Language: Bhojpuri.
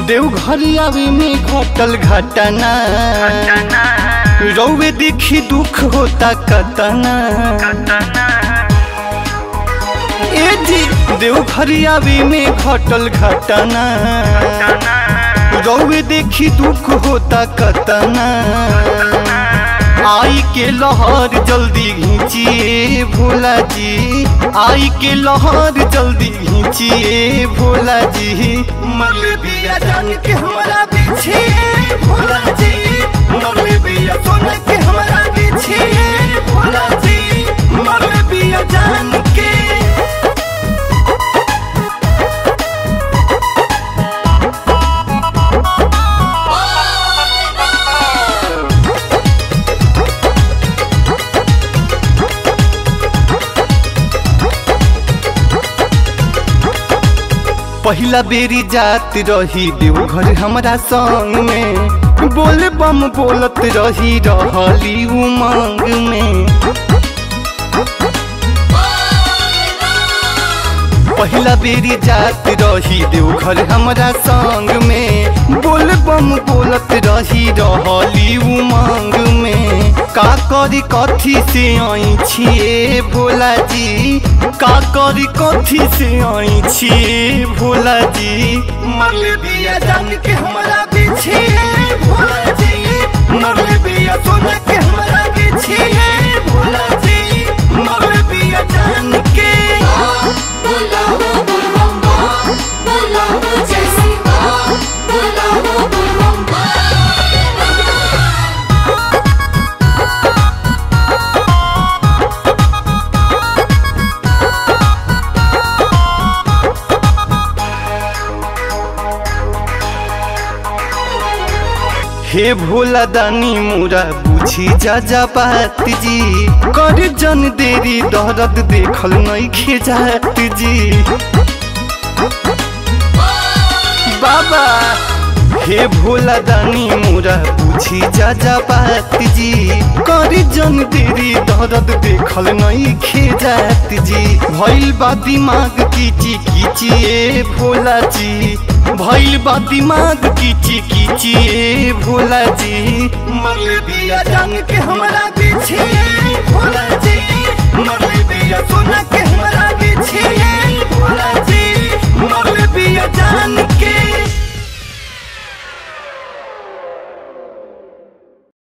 देवघर आवे में घटल घटना रौवे देखी दुख होता कतना ए जी देवघर आवे में घटल घटना रौवे देखी दुख होता कतना आई के लहर जल्दी घींचिए भोला जी आई के लहर जल्दी घींचिए भोला जी मरले बिया जान के हमारा पीछे भोला जी मरले बिया सोन के हमारा पीछे भोला जी मरले बिया जान के पहिला बेरी जात रही देवघर हमरा संग में बोल बम बोलत रही रहली उमंग में पहिला बेरी जात रही देवघर हमरा संग में बोल बम बोलत रही रहली उमंग में का करी कथी से आई छिए भोला जी का करी कथी से आई छिए भोला जी मरले बिया जान के हमारा पीछे भोला जी मरले बिया सोना के हमारा पीछे भोला जी मरले बिया जान के बोला वो बुलबम बोला वो जैसी बोला वो बुलबम हे भोला दानी मोरा बुझी जा जा बात जी कर जन देरी दर्द देखल नहीं खेजात जी बाबा हे भोला दानी मोरा बुझी जा जा बात जी कर जन देरी दर्द देखल नहीं खेजात जी भइल बा दिमाग कीची कीची ए भोला जी भइल बा दिमाग कीची कीची ए भोला जी मरले बिया जान के हमारा पीछे भोला जी मरले बिया सोना के हमारा पीछे भोला जी मरले बिया जान